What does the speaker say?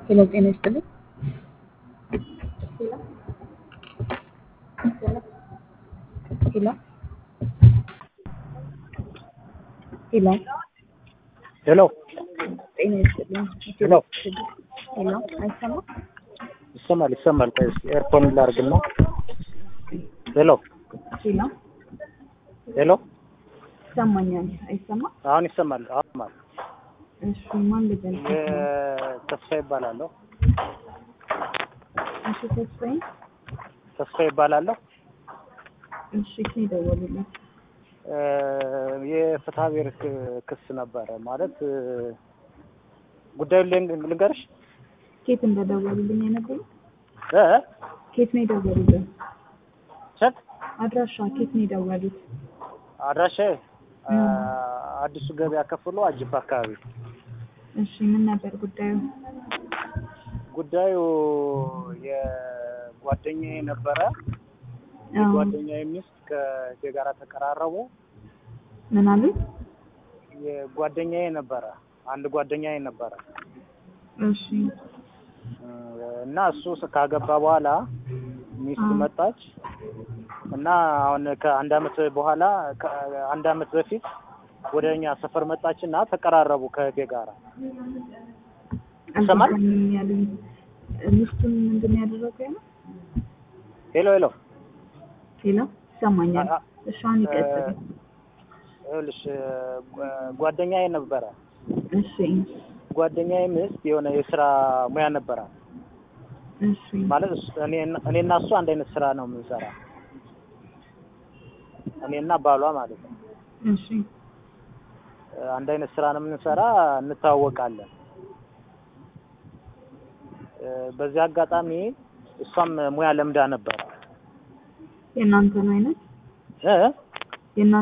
ሄሎ ጤና ይስጥልኝ። ሄሎ ሄሎ ሄሎ ጤና ይስጥልኝ። ሄሎ ሄሎ አይሰማም? ይሰማል ይሰማል። ቆይ እስኪ ኤርፎን ላድርግና ሄሎ ሄሎ ሄሎ ይሰማኛል። አይሰማም? አሁን ይሰማል። አሁን ይሰማል። እሺ ማን ልበል? ተስፋ ይባላለሁ። እሺ ተስፋዬ። ተስፋ ይባላለሁ። እሺ ከኔ ደወሉልኝ። የፍትሐ ብሔር ክ- ክስ ነበረ ማለት ጉዳዩን ልን- ልንገርሽ ኬት እንደደወሉልኝ የነገሩኝ? እ ኬት ነው የደወሉልኝ? ቸት አድራሻ ኬት ነው የደወሉት? አድራሻ አዲሱ ገበያ ከፍሎ አጅብ አካባቢ። እሺ ምን ነበር ጉዳዩ? ጉዳዩ የጓደኛዬ ነበረ። አዎ የጓደኛዬ ሚስት ከእቴ ጋር ተቀራረቡ። ምን አሉኝ? የጓደኛዬ ነበረ አንድ ጓደኛዬ ነበረ እሺ እና እሱ ካገባ በኋላ ሚስት አዎ። መጣች እና አሁን ከአንድ አመት በኋላ ከአንድ አመት በፊት ወደ እኛ ሰፈር መጣች እና ተቀራረቡ ከእቴ ጋራ ይሰማል? አልገባኝም ያሉኝ ሚስቱን ምንድን ነው ያደረገው ነው? ሄሎ ሄሎ ሄሎ ይሰማኛል። አ- እሺ አሁን ይቀጥል። ይኸውልሽ ጓ- ጓደኛዬ ነበረ እሺ ጓደኛዬ ሚስት የሆነ የስራ ሙያ ነበራት እሺ ማለት እሱ- እኔ እኔና እሱ አንድ አይነት ስራ ነው የምንሰራ እኔና ባሏ ማለት ነው እሺ አንድ አይነት ስራ ነው የምንሰራ እንተዋወቃለን እ፣ በዚህ አጋጣሚ እሷም ሙያ ለምዳ ነበር የእናንተን አይነት እ የእናንተ